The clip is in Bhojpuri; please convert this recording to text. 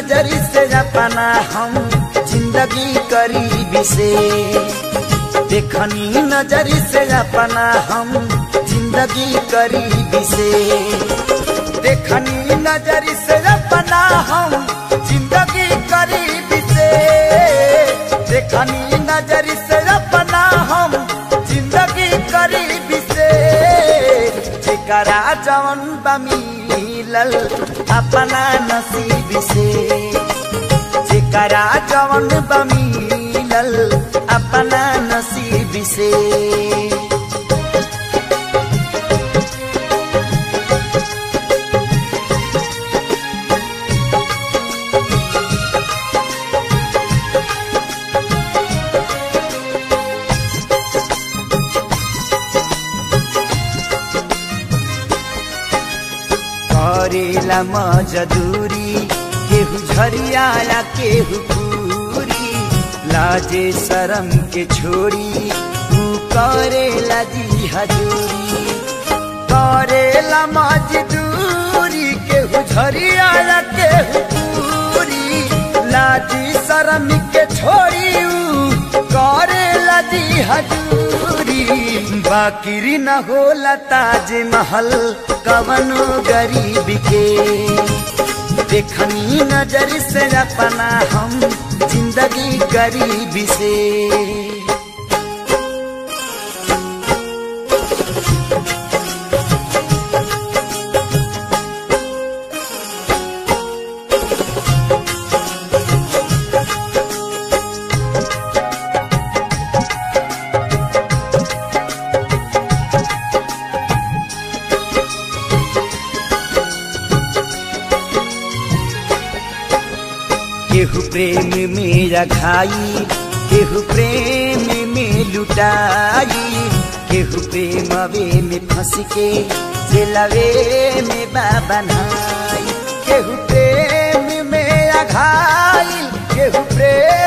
नजरी से अपना हम जिंदगी करीबी से देखनी नजरी से अपना हम जिंदगी करीबी से देखनी नजरी से अपना हम जिंदगी करीबी से देखनी नजरी से अपना हम जिंदगी करीबी से जेकरा जवन बमिलल अपना नसीब से जेकरा जवन बमिलल अपना नसीब से करेला मजदूरी केहू झरियाला केहू पूरी लाजे शरम के छोड़ी तू करेला जी हजूरी करेला मजदूरी केहू झरियाला केहू पूरी लाजी शरम के छोड़ी ऊ करेला जी हजूरी बाकिरी न होला ताज महल कवनो गरीब के देखनी नजर से अपना हम जिंदगी गरीब से केहू प्रेम में रखाई केहू प्रेम में लुटाई केहू प्रेम में फंस के जेलवे में बनाई केहू प्रेम में रखाई केहू प्रेम